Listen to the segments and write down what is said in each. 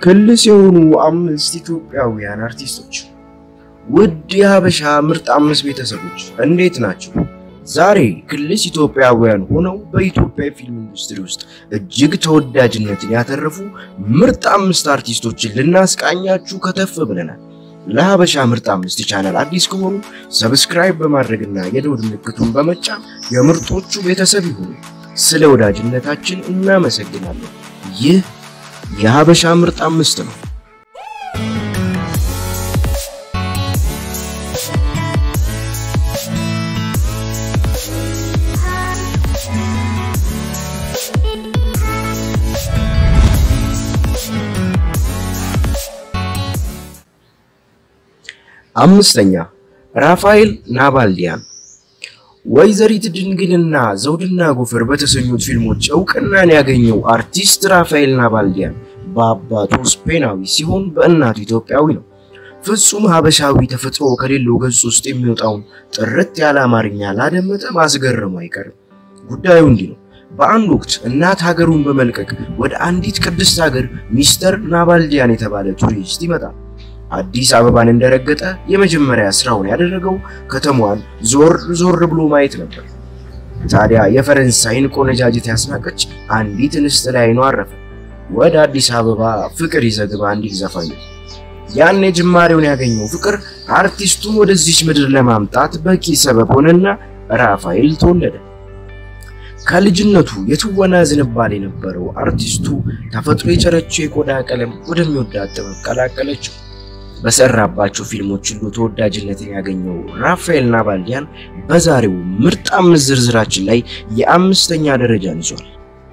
ክልስ የሆኑ አምስት ኢትዮጵያውያን አርቲስቶች። ውድ የሀበሻ ምርጥ አምስት ቤተሰቦች እንዴት ናቸው? ዛሬ ክልስ ኢትዮጵያውያን ሆነው በኢትዮጵያ ፊልም ኢንዱስትሪ ውስጥ እጅግ ተወዳጅነትን ያተረፉ ምርጥ አምስት አርቲስቶችን ልናስቃኛችሁ ከተፍ ብለናል። ለሀበሻ ምርጥ አምስት ቻናል አዲስ ከሆኑ ሰብስክራይብ በማድረግና የደወል ምልክቱን በመጫን የምርጦቹ ቤተሰብ ይሁኑ። ስለ ወዳጅነታችን እናመሰግናለን። ይህ የሀበሻ ምርጥ አምስት ነው። አምስተኛ ራፋኤል ናባልዲያን። ወይዘሪት ድንግልና ዘውድና ጎፈር በተሰኙት ፊልሞች እውቅናን ያገኘው አርቲስት ራፋኤል ናባልዲያን በአባቱ ስፔናዊ ሲሆን በእናቱ ኢትዮጵያዊ ነው። ፍጹም ሀበሻዊ ተፈጥሮ ከሌለው ገጽ ውስጥ የሚወጣውን ጥርት ያለ አማርኛ ላደመጠ ማስገረሙ አይቀርም። ጉዳዩ እንዲህ ነው። በአንድ ወቅት እናት ሀገሩን በመልቀቅ ወደ አንዲት ቅድስት ሀገር ሚስተር ናባልዲያን የተባለ ቱሪስት ይመጣል። አዲስ አበባን እንደረገጠ የመጀመሪያ ስራውን ያደረገው ከተማዋን ዞር ዞር ብሎ ማየት ነበር። ታዲያ የፈረንሳይን ቆነጃጅት ያስናቀች አንዲት እንስት ላይ አይኑ አረፈ። ወደ አዲስ አበባ ፍቅር ይዘግባ እንዲል ዘፋኙ። ያን ጅማሬውን ያገኘው ፍቅር አርቲስቱን ወደዚች ምድር ለማምጣት በቂ ሰበብ ሆነና ራፋኤል ተወለደ። ከልጅነቱ የትወና ዝንባሌ የነበረው አርቲስቱ ተፈጥሮ የቸረችው የቆዳ ቀለም ወደሚወዳት ጥበብ ቀላቀለችው። በሰራባቸው ፊልሞች ሁሉ ተወዳጅነትን ያገኘው ራፋኤል ናባልዲያን በዛሬው ምርጥ አምስት ዝርዝራችን ላይ የአምስተኛ ደረጃን ይዟል።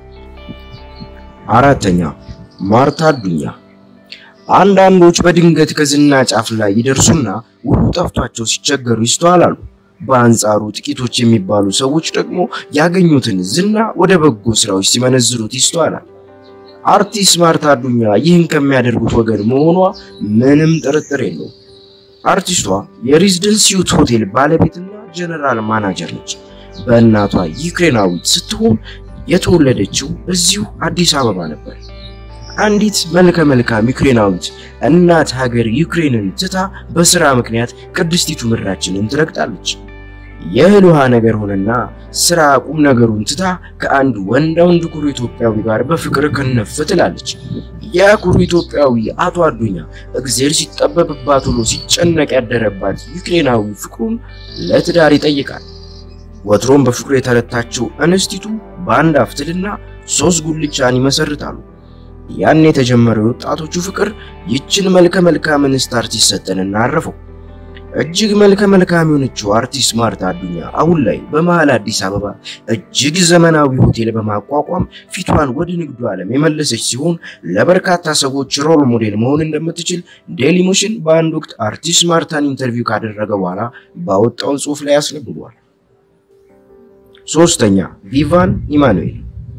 አራተኛ ማርታ አዱኛ። አንዳንዶች በድንገት ከዝና ጫፍ ላይ ይደርሱና ሁሉ ጠፍቷቸው ሲቸገሩ ይስተዋላሉ። በአንጻሩ ጥቂቶች የሚባሉ ሰዎች ደግሞ ያገኙትን ዝና ወደ በጎ ስራዎች ሲመነዝሩት ይስተዋላል። አርቲስት ማርታ አዱኛ ይህን ከሚያደርጉት ወገን መሆኗ ምንም ጥርጥር የለውም። አርቲስቷ የሬዚደንሲዩት ሆቴል ባለቤትና ጀነራል ማናጀር ነች። በእናቷ ዩክሬናዊት ስትሆን የተወለደችው እዚሁ አዲስ አበባ ነበር። አንዲት መልከ መልካም ዩክሬናዊት እናት ሀገር ዩክሬንን ትታ በስራ ምክንያት ቅድስቲቱ ምድራችንን ትረግጣለች። የእህል ውሃ ነገር ሆነና ስራ ቁም ነገሩን ትታ ከአንድ ወንድ ወንድ ኩሩ ኢትዮጵያዊ ጋር በፍቅር ከነፍ ትላለች። ያ ኩሩ ኢትዮጵያዊ አቶ አዱኛ እግዜር ሲጠበብባት ውሎ ሲጨነቅ ያደረባት ዩክሬናዊ ፍቅሩን ለትዳር ይጠይቃል። ወትሮም በፍቅሩ የተረታችው እንስቲቱ በአንድ አፍትልና ሶስት ጉልቻን ይመሰርታሉ። ያን የተጀመረው የወጣቶቹ ፍቅር ይችን መልከ መልካም እንስት አርቲስት ሰጠንና አረፈው። እጅግ መልከ መልካም የሆነችው አርቲስት ማርታ አዱኛ አሁን ላይ በመሃል አዲስ አበባ እጅግ ዘመናዊ ሆቴል በማቋቋም ፊቷን ወደ ንግዱ ዓለም የመለሰች ሲሆን ለበርካታ ሰዎች ሮል ሞዴል መሆን እንደምትችል ዴሊ ሞሽን በአንድ ወቅት አርቲስት ማርታን ኢንተርቪው ካደረገ በኋላ ባወጣው ጽሑፍ ላይ አስነብቧል። ሶስተኛ ቪቫን ኢማኑኤል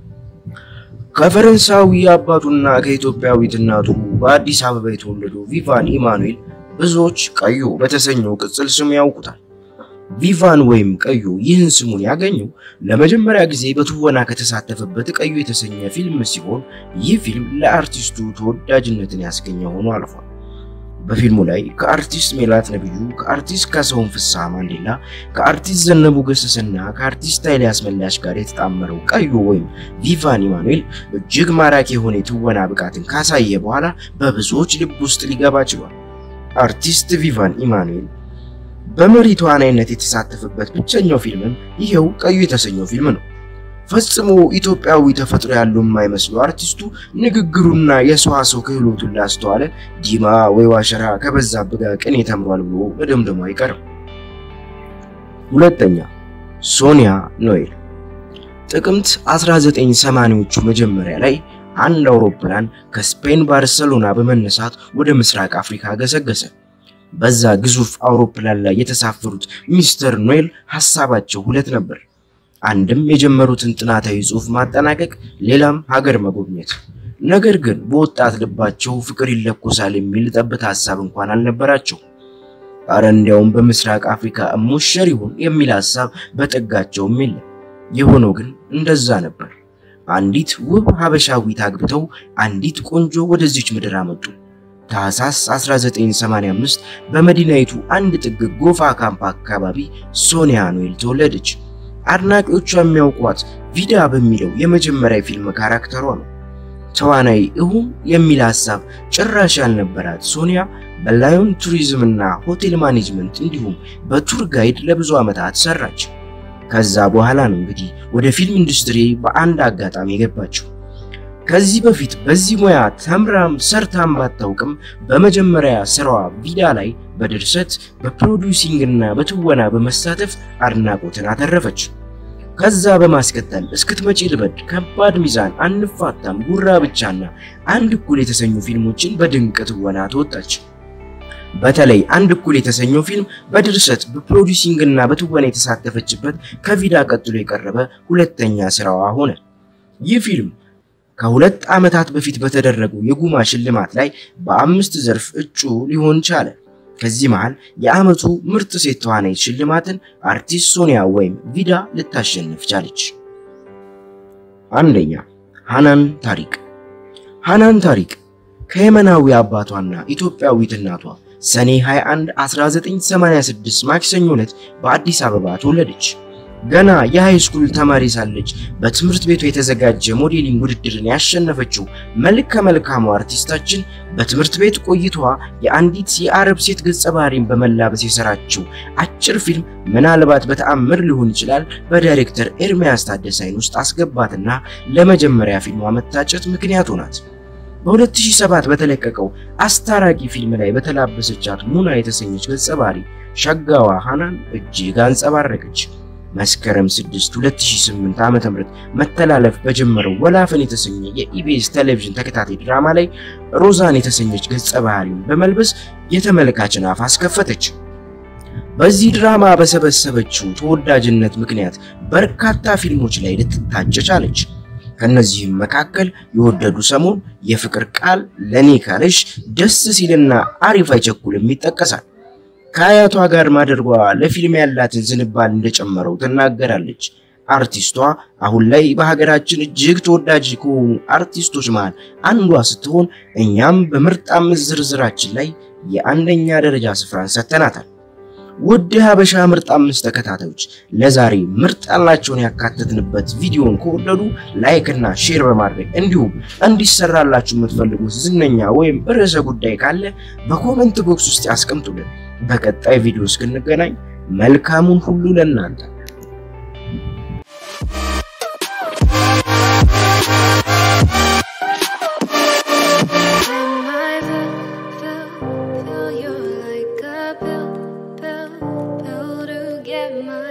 ከፈረንሳዊ አባቱና ከኢትዮጵያዊት እናቱ በአዲስ አበባ የተወለደው ቪቫን ኢማኑኤል ብዙዎች ቀዩ በተሰኘው ቅጽል ስሙ ያውቁታል። ቪቫን ወይም ቀዩ ይህን ስሙን ያገኘው ለመጀመሪያ ጊዜ በትወና ከተሳተፈበት ቀዩ የተሰኘ ፊልም ሲሆን ይህ ፊልም ለአርቲስቱ ተወዳጅነትን ያስገኘ ሆኖ አልፏል። በፊልሙ ላይ ከአርቲስት ሜላት ነብዩ፣ ከአርቲስት ካሳሁን ፍስሐ ማንዴላ፣ ከአርቲስት ዘነቡ ገሰሰና ከአርቲስት ኃይሌ አስመላሽ ጋር የተጣመረው ቀዩ ወይም ቪቫን ኢማኑኤል እጅግ ማራኪ የሆነ የትወና ብቃትን ካሳየ በኋላ በብዙዎች ልብ ውስጥ ሊገባ ችሏል። አርቲስት ቪቫን ኢማኑኤል በመሪ ተዋናይነት የተሳተፈበት ብቸኛው ፊልምም ይሄው ቀዩ የተሰኘው ፊልም ነው። ፈጽሞ ኢትዮጵያዊ ተፈጥሮ ያለው የማይመስለው አርቲስቱ ንግግሩና የሰዋሰው ክህሎቱን ላስተዋለ ዲማ ወይ ዋሸራ ከበዛብህ ጋር ቅኔ ተምሯል ብሎ መደምደሙ አይቀርም። ሁለተኛ ሶኒያ ኖኤል። ጥቅምት 1980ዎቹ መጀመሪያ ላይ አንድ አውሮፕላን ከስፔን ባርሰሎና በመነሳት ወደ ምስራቅ አፍሪካ ገሰገሰ። በዛ ግዙፍ አውሮፕላን ላይ የተሳፈሩት ሚስተር ኖኤል ሐሳባቸው ሁለት ነበር። አንድም የጀመሩትን ጥናታዊ ጽሑፍ ማጠናቀቅ፣ ሌላም ሀገር መጎብኘት። ነገር ግን በወጣት ልባቸው ፍቅር ይለኮሳል የሚል ጠብታ ሐሳብ እንኳን አልነበራቸው። አረ እንዲያውም በምስራቅ አፍሪካ እሞሸር ይሁን የሚል ሐሳብ በጠጋቸውም የለም። የሆነው ግን እንደዛ ነበር። አንዲት ውብ ሀበሻዊት አግብተው አንዲት ቆንጆ ወደዚች ምድር አመጡ። ታህሳስ 1985 በመዲናይቱ አንድ ጥግ ጎፋ ካምፕ አካባቢ ሶኒያ ኖኤል ተወለደች። አድናቂዎቿ የሚያውቋት ቪዳ በሚለው የመጀመሪያ ፊልም ካራክተሯ ነው። ተዋናይ እሁም የሚል ሐሳብ ጭራሽ ያልነበራት ሶኒያ በላዮን ቱሪዝም እና ሆቴል ማኔጅመንት እንዲሁም በቱር ጋይድ ለብዙ ዓመታት ሰራች። ከዛ በኋላ ነው እንግዲህ ወደ ፊልም ኢንዱስትሪ በአንድ አጋጣሚ የገባችው። ከዚህ በፊት በዚህ ሙያ ተምራም ሰርታም ባታውቅም በመጀመሪያ ስራዋ ቪዳ ላይ በድርሰት በፕሮዲውሲንግ እና በትወና በመሳተፍ አድናቆትን አተረፈች። ከዛ በማስከተል እስክትመጪ ልበድ፣ ከባድ ሚዛን፣ አንፋታም፣ ጉራ ብቻና አንድ እኩል የተሰኙ ፊልሞችን በድንቅ ትወና ተወጣች። በተለይ አንድ እኩል የተሰኘው ፊልም በድርሰት በፕሮዲውሲንግ እና በትወና የተሳተፈችበት ከቪዳ ቀጥሎ የቀረበ ሁለተኛ ስራዋ ሆነ። ይህ ፊልም ከሁለት ዓመታት በፊት በተደረገው የጉማ ሽልማት ላይ በአምስት ዘርፍ እጩ ሊሆን ቻለ። ከዚህ መሃል የዓመቱ ምርጥ ሴት ተዋናይት ሽልማትን አርቲስት ሶኒያ ወይም ቪዳ ልታሸንፍ ቻለች። አንደኛ ሃናን ታሪቅ። ሃናን ታሪቅ ከየመናዊ አባቷና ኢትዮጵያዊት እናቷ ሰኔ 21 1986 ማክሰኞ ዕለት በአዲስ አበባ ተወለደች። ገና የሃይስኩል ተማሪ ሳለች በትምህርት ቤቱ የተዘጋጀ ሞዴሊንግ ውድድርን ያሸነፈችው መልከ መልካሙ አርቲስታችን በትምህርት ቤት ቆይታዋ የአንዲት የአረብ ሴት ገጸ ባህሪን በመላበስ የሰራችው አጭር ፊልም ምናልባት በተአምር ሊሆን ይችላል በዳይሬክተር ኤርሚያስ ታደሰ ዓይን ውስጥ አስገባትና ለመጀመሪያ ፊልሟ መታጨት ምክንያት ሆናት። በ2007 በተለቀቀው አስታራቂ ፊልም ላይ በተላበሰቻት ሙና የተሰኘች ገጸ ባህሪ ሸጋዋ ሃናን እጅግ አንጸባረቀች። መስከረም 6 2008 ዓ.ም መተላለፍ በጀመረው ወላፈን የተሰኘ የኢቢኤስ ቴሌቪዥን ተከታታይ ድራማ ላይ ሮዛን የተሰኘች ገጸ ባህሪውን በመልበስ የተመልካችን አፍ አስከፈተች። በዚህ ድራማ በሰበሰበችው ተወዳጅነት ምክንያት በርካታ ፊልሞች ላይ ልትታጭ ቻለች። ከነዚህም መካከል የወደዱ ሰሞን፣ የፍቅር ቃል፣ ለኔ ካለሽ፣ ደስ ሲልና አሪፍ አይቸኩልም ይጠቀሳል። ከአያቷ ጋር ማደርጓ ለፊልም ያላትን ዝንባል እንደጨመረው ትናገራለች። አርቲስቷ አሁን ላይ በሀገራችን እጅግ ተወዳጅ ከሆኑ አርቲስቶች መሃል አንዷ ስትሆን እኛም በምርጥ አምስት ዝርዝራችን ላይ የአንደኛ ደረጃ ስፍራን ሰጥተናታል። ውድ ሀበሻ ምርጥ አምስት ተከታታዮች ለዛሬ ምርጥ ያልናቸውን ያካተትንበት ቪዲዮን ከወደዱ ላይክ እና ሼር በማድረግ እንዲሁም እንዲሰራላችሁ የምትፈልጉት ዝነኛ ወይም ርዕሰ ጉዳይ ካለ በኮመንት ቦክስ ውስጥ ያስቀምጡልን። በቀጣይ ቪዲዮ እስክንገናኝ መልካሙን ሁሉ ለእናንተ Feel you like a pill, pill, pill to get my